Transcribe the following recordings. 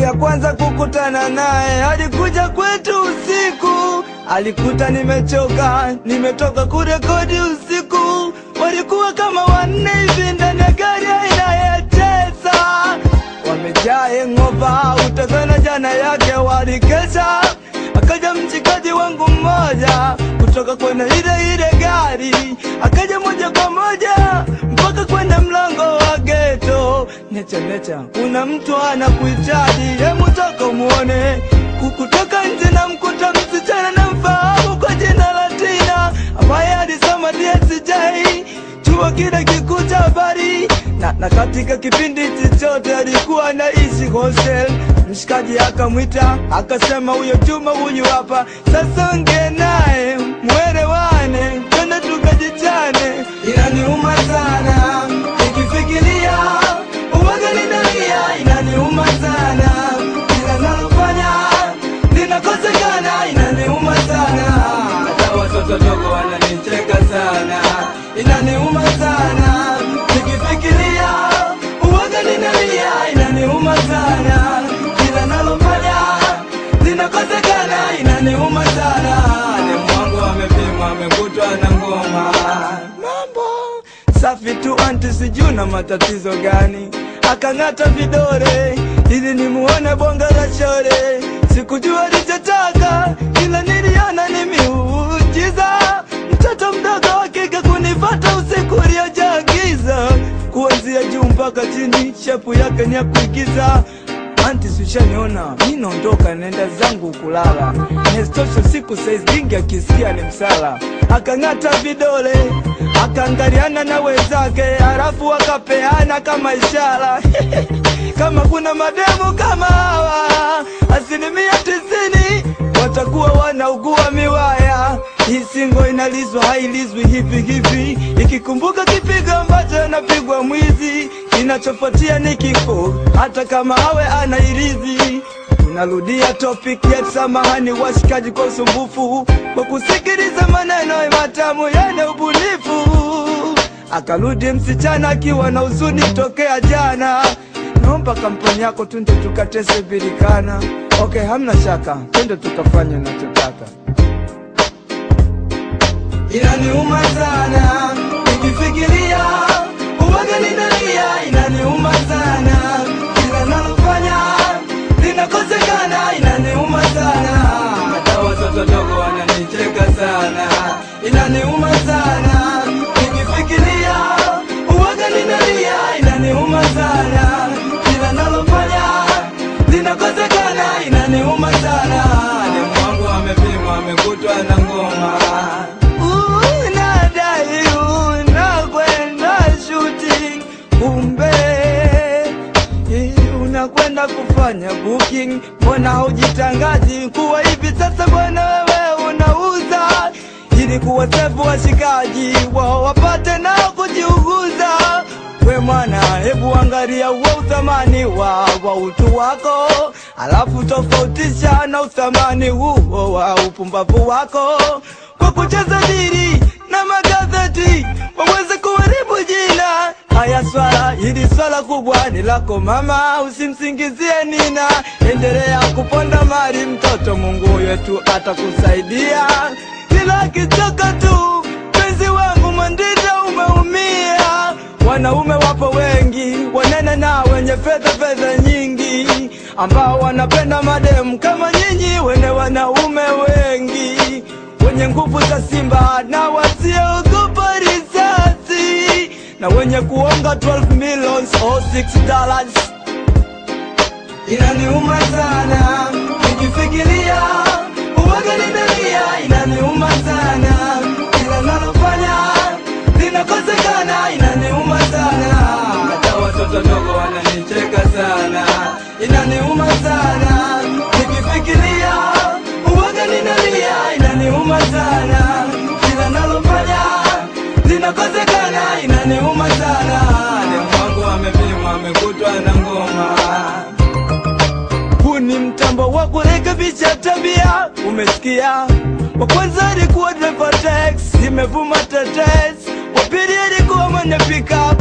ya kwanza kukutana naye alikuja kwetu usiku, alikuta nimechoka, nimetoka kurekodi usiku. Walikuwa kama wanne hivi ndani ya gari aina ya Tesla, wamejaa engova, utazana jana yake walikesha. Akaja mchikaji wangu mmoja kutoka kwenye ile ile gari, akaja moja kwa moja mpaka kwenye mlango wa geto. Necha necha, kuna mtu anakuhitaji, hemu toka muone. Kukutoka nje na mkuta msichana na mfahamu kwa jina la Tina ambaye alisoma DSJ chuo kile kikuu cha habari na, na katika kipindi chochote alikuwa anaishi hostel. Mshikaji akamwita akasema, huyo Juma huyu hapa sasa, ongea naye mwelewane, twende tukajichane. Inaniuma sana nikifikiria uwaga ninalia, inaniuma sana kila nalofanya linakosekana, inaniuma sana hata watoto dogo wananicheka sana, inaniuma sana nikifikiria uwaga ninalia, inaniuma sana kila nalofanya linakosekana, inaniuma sana. Demu wangu amepimwa amekutwa na ngoma, mambo safi tu, anti sijui na matatizo gani, akang'ata vidore ili nimuone bonga la shore. Sikujua alichotaka, ila niliona ni miujiza, mtoto mdogo wa kike kunifata usiku uliojaa giza, kuanzia juu mpaka chini, shepu yake ni ya kuigiza. Anti sishaniona, mi naondoka naenda zangu kulala. Nestosho siku saizi dingi akisikia ni msala. Akang'ata vidole akaangaliana na wenzake, halafu akapeana kama ishara kama kuna mademu kama hawa, asilimia tisini watakuwa wanaugua miwaya. Hii singo inalizwa hailizwi hivi hivi, ikikumbuka kipigo ambacho anapigwa mwizi, kinachofuatia ni kifo, hata kama awe anairizi. Tunarudia topic ya samahani, washikaji, kwa usumbufu kwa kusikiliza maneno matamu yenye ubunifu. Akarudi msichana akiwa na huzuni tokea jana, naomba kampani yako tunde tukatese birikana. Okay, hamna shaka, twende tukafanye unachotaka. Inaniuma sana nikifikiria uwaga ninalia, inaniuma sana kila nalofanya linakosekana, inaniuma sana hata watoto dogo wananicheka sana, inaniuma sana nikifikiria uwaga ninalia, inaniuma sana kila nalofanya linakosekana, inaniuma sana. Demu wangu amepimwa amekutwa na ngoma unadai unakwenda shooting, kumbe eh, unakwenda kufanya booking. Mbona haujitangazi kuwa hivi sasa bwana wewe unauza, ili kuwasefu washikaji wao wapate nao kujiuguza. We mwana, hebu angalia uo uthamani wa, wa utu wako, alafu tofautisha na uthamani huo wa upumbavu wako kwa kucheza diri na magazeti waweze kuharibu jina. Haya swala hili swala kubwa ni lako mama, usimsingizie Nina, endelea kuponda mali mtoto, Mungu wetu atakusaidia. Kila akichoka tu penzi wangu Mwandita umeumia. Wanaume wapo wengi wanene na wenye fedha fedha nyingi, ambao wanapenda mademu kama nyinyi, wene wanaume wengi wenye nguvu za simba na wasiogopa risasi na wenye kuonga 12 millions or 6 dollars. Inaniuma sana nikifikiria uwaga ninalia, inaniuma sana kila nalofanya linakosekana, inaniuma sana hata watoto dogo wananicheka sana, inaniuma sana nikifikiria uwaga ninalia, inaniuma sana kila nalofanya linakosekana, inaniuma sana. Demu wangu amepimwa amekutwa na ngoma huu ni mtambo wa kurekebisha tabia, umesikia? Wa kwanza alikuwa driver tax, imevuma tetes. Wa pili alikuwa mwenye pickup,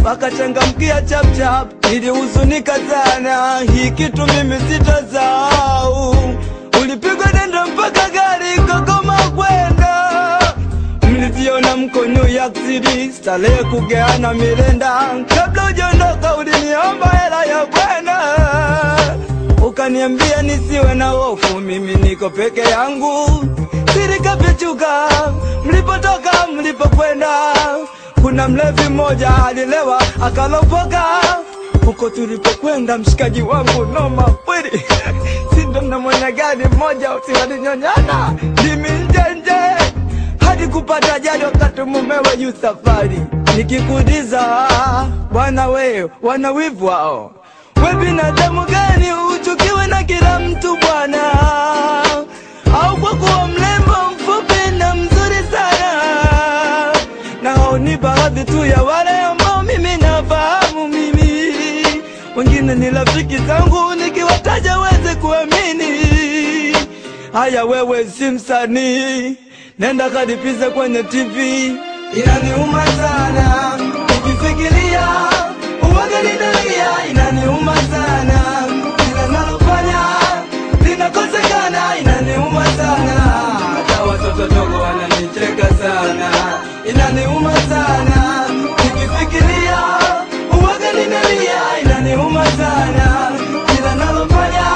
wakachangamkia chapchap, nilihuzunika sana, hii kitu mimi sitasahau. Ulipigwa denda mpaka gari kagoma kwenda, mliziona mko New York City, starehe kugeana milenda. Kabla ujaondoka uliniomba hela ya kwenda, ukaniambia nisiwe na hofu, mimi niko peke yangu. Siri kafichuka, mlipotoka mlipokwenda, kuna mlevi mmoja alilewa akalopoka huko tulipokwenda, mshikaji wangu noma kweli sindo na mwenye gari mmoja siwalinyonyana ndimi njenje hadi kupata ajali wakati mumewe juu safari. Nikikuuliza bwana, we wana wivu wao, we binadamu gani uchukiwe na kila mtu bwana? Au kwa kuwa mrembo mfupi na mzuri sana? Na hao ni baadhi tu ya wale ambao mimi nafahamu mimi, wengine ni rafiki zangu, nikiwataja weze kuamini. Haya, wewe si msanii, nenda kadipize kwenye TV. Inaniuma sana nikifikiria uwaga ninalia, inaniuma sana kila nalofanya linakosekana, inaniuma sana hata watoto dogo wananicheka sana, inaniuma sana nikifikiria uwaga ninalia, inaniuma sana kila nalofanya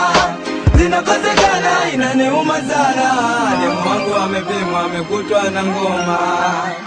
linakosekana, inaniuma sana. Demu wangu amepimwa amekutwa na ngoma